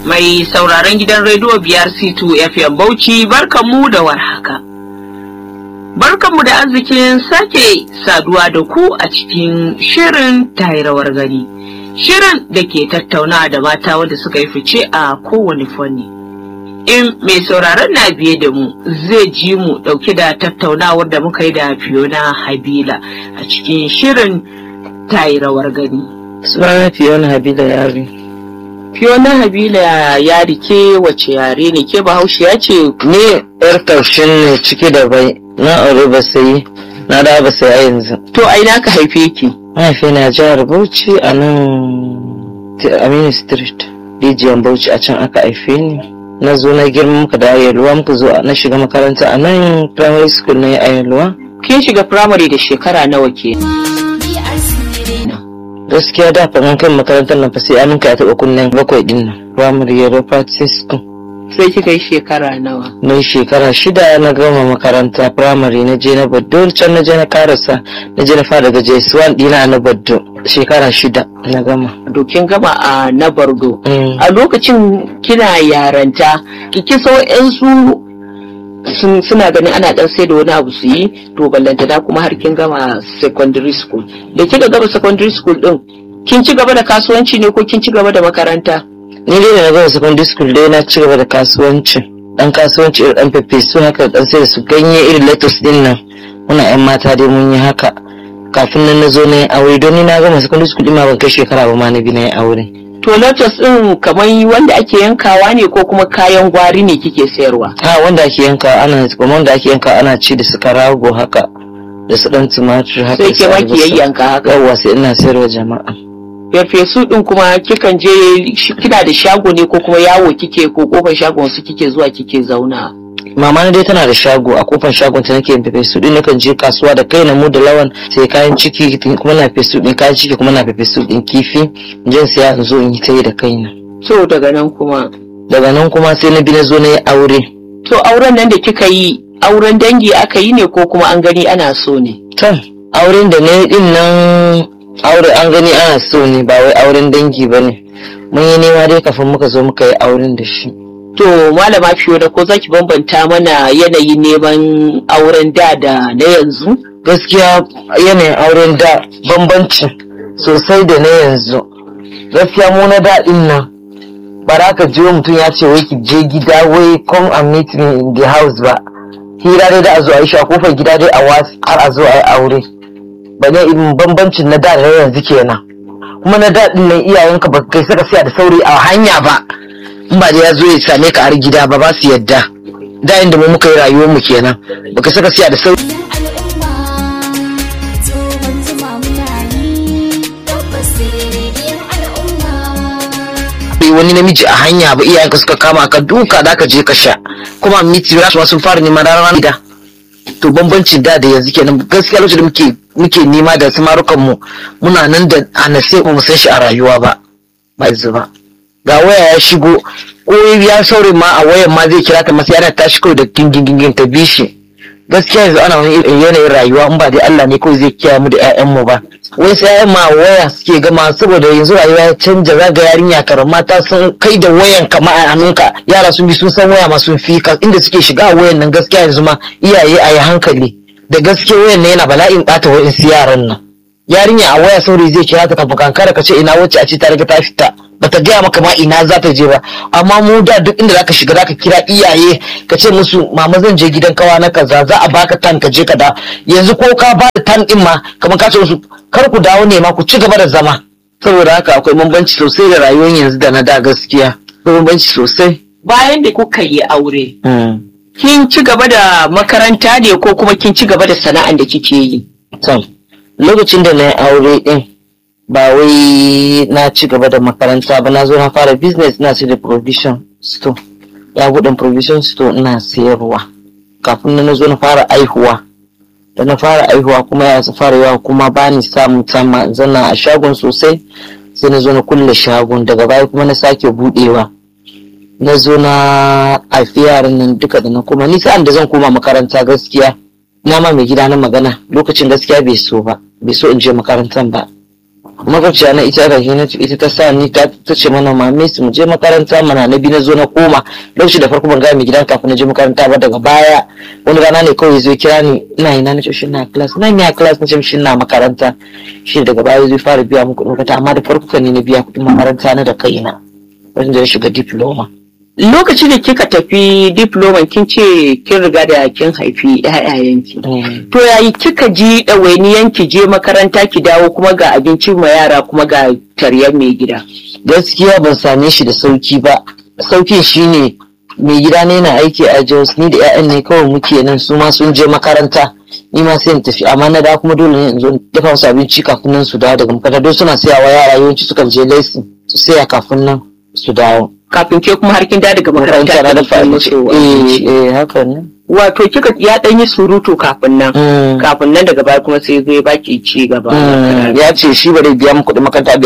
Mai sauraron gidan rediyo biyar C2 FM Bauchi barkanmu da warhaka. Barkanmu da arzikin sake saduwa da ku a cikin shirin tayrawar gani. Shirin da ke tattauna da mata wanda suka yi fice a kowane fanni. In mai sauraron na biye da mu zai ji mu dauke da tattaunawar da muka yi da Fiona Habila a cikin shirin tayrawar gani. Sunana Fiona Habila Yari. Fiona Habila ya rike wace yare ne ke bahaushe ya ce Ni yar taushin ne ciki da bai na aure ba sai na da ba sai a yanzu. to ai na ka haife ki. Mahaifi na jihar Bauchi a nan Aminu Street. Rijiyar Bauchi a can aka haife ni. Na zo na girma muka da Ayelwa muka zo na shiga makaranta a nan primary school na Ayelwa. Kin shiga firamare da shekara nawa ke? Gaskiya da fa mun kai makarantar nan fa sai aminka ya taɓa kunnen bakwai din nan. Primary Yellow Practice School. Sai kika yi shekara nawa? na yi shekara shida na gama makaranta firamare na je na baddo can na je na karasa na je na fara daga js1 dina na baddo shekara shida na gama Dokin gama a na Bardo. Mm. A lokacin kina yaranta, ki kiso su sun suna ganin ana dan sai da wani abu su yi to ballantana kuma har kin gama secondary school. Da kika gama secondary school din, kin ci gaba da kasuwanci ne ko kin ci gaba da makaranta? ni dai da na gama secondary school dai na ci gaba da kasuwanci dan kasuwanci irin dan fefesu haka dan sai da su ganye irin lettuce din nan muna yan mata dai mun yi haka kafin nan na zo na yi aure don ni na gama secondary school din ma ban kai shekara ba ma na bi na yi aure To lotus din kamar wanda ake yankawa ne ko kuma kayan gwari ne kike sayarwa? ha wanda ake yanka ana kuma wanda ake yanka ana ci da su karago haka da su dan tumatur haka Sai su ke ma ki albasa. yayyanka haka. yawwa sai ina sayarwa jama'a Farfesu din kuma kikan je shi- kina da shago ne ko kuma yawo kike ko kofar shagon su kike zuwa kike zauna. mama na dai tana da shago a kofar shagon ta nake yin fefe din nakan je kasuwa da kai na mu da lawan sai kayan ciki kuma na fefe din kayan ciki kuma na fefe din kifi jin siya in zo in yi ta yi da kaina To daga nan kuma. daga nan kuma sai na bi na zo na yi aure To auren nan da kika yi auren dangi aka yi ne ko kuma an gani ana so ne. to auren da na yi din nan aure an gani ana so ne ba wai auren dangi ba ne mun yi nema dai kafin muka zo muka yi auren da shi To malama Fiona ko zaki bambanta mana yanayin neman auren da da na yanzu? gaskiya yanayin auren da bambanci sosai da na yanzu gaskiya mu na daɗin nan ba za ka jiwo mutum ya ce wai ki je gida wai come and meet me in the house ba hira dai da a zo a yi shi a kofar gida dai a wasu har a zo a yi aure ba ne irin bambancin na da da na yanzu kenan kuma na daɗin nan iyayenka ba kai saka siya da sauri a hanya ba in ba da ya zo ya same ka har gida ba ba su yadda da inda mu muka yi rayuwar mu kenan baka saka siya da sauri al'umma tsohon zuma muna yi tabbas rediyon al'umma wani namiji a hanya ba iyayenka suka kama ka duka da ka je ka sha kuma miti rasu ma sun fara neman ranar da to bambancin da da yanzu kenan gaskiya lokacin da muke muke nema da samarukan mu muna nan da anase ba mu san shi a rayuwa ba ba yanzu ba ga waya ya shigo ko ya saurayi ma a wayan ma zai kira ta masa yana tashi kawai da gingin ta bi shi gaskiya yanzu ana wani irin yanayin rayuwa in ba dai Allah ne kawai zai kiyaye mu da 'ya'yanmu ba wai sai 'ya'yan ma waya suke gama saboda yanzu rayuwa ya canja zaga yarinya karan mata sun kai da wayan kama a hannunka yara sun bi sun san waya ma sun fi ka inda suke shiga a wayan nan gaskiya yanzu ma iyaye a yi hankali da gaske wayan nan yana bala'in ɓata wa'in su yaran nan yarinya a waya saurayi zai kira ta kafin kankara ka ce ina wacce a ce ta riga ta fita bata gaya maka ma ina za ta je ba amma mu da duk inda zaka shiga zaka kira iyaye ka ce musu mama zan je gidan kawa na kaza za a baka tan ka je ka da yanzu ko ka ba da tan din ma kamar ka ce musu kar ku dawo ne ma ku ci gaba da zama saboda haka akwai bambanci sosai da rayuwar yanzu da na da gaskiya akwai bambanci sosai Bayan da kuka yi aure, kin ci gaba da makaranta ne ko kuma kin ci gaba da sana'an da kike yi? to lokacin da na yi aure din ba wai na ci gaba da makaranta ba na zo na fara business na sai da provision store ya buɗe provision store ina sayarwa kafin na zo na fara aihuwa da na fara aihuwa kuma ya su fara yawa kuma ba ni samun sama zana a shagon sosai sai na zo na kulle shagon daga baya kuma na sake buɗewa na zo na haifi yaran nan duka da na kuma ni sa'an da zan koma makaranta gaskiya na ma mai gida na magana lokacin gaskiya bai so ba bai so in je makarantan ba makwabciya na ita da na ita ta sa ni ta ta ce mana mame su mu je makaranta mana na biyu na zo na koma lokaci da farko ban ga mai gidan kafin na je makaranta ba daga baya wani rana ne kawai zai kira ni ina ina na ce shi na class na ni a class na ce shi na makaranta shi daga baya zai fara biya mu kuɗin makaranta amma da farko kan ni na biya kuɗin makaranta na da kaina wajen da ya shiga diploma Lokacin da kika tafi diploman kin ce kin riga da kin haifi ƴaƴayenki. To yayi kika ji ɗawainiyan ki je makaranta ki dawo kuma ga abincin ma yara kuma ga taryar mai gida. gaskiya ban same shi da sauki ba saukin shine mai gida ne na aiki a Jos ni da 'ya'yan ne kawai muke nan su ma sun je makaranta ni ma sai in tafi amma na da kuma dole ne in zo in dafa musu abinci kafin nan su dawo daga makaranta don suna sayawa yara yawanci sukan je lesson su saya kafin nan su dawo Kafin ke kuma har kin dawo daga makaranta makaranta na da dafa abinci eh eh haka ne Wato kika ya ɗan yi surutu kafin nan. Mm. Kafin nan daga baya kuma sai zai baki ci gaba. Mm, ya ce shi ba zai biya mu kuɗin makaranta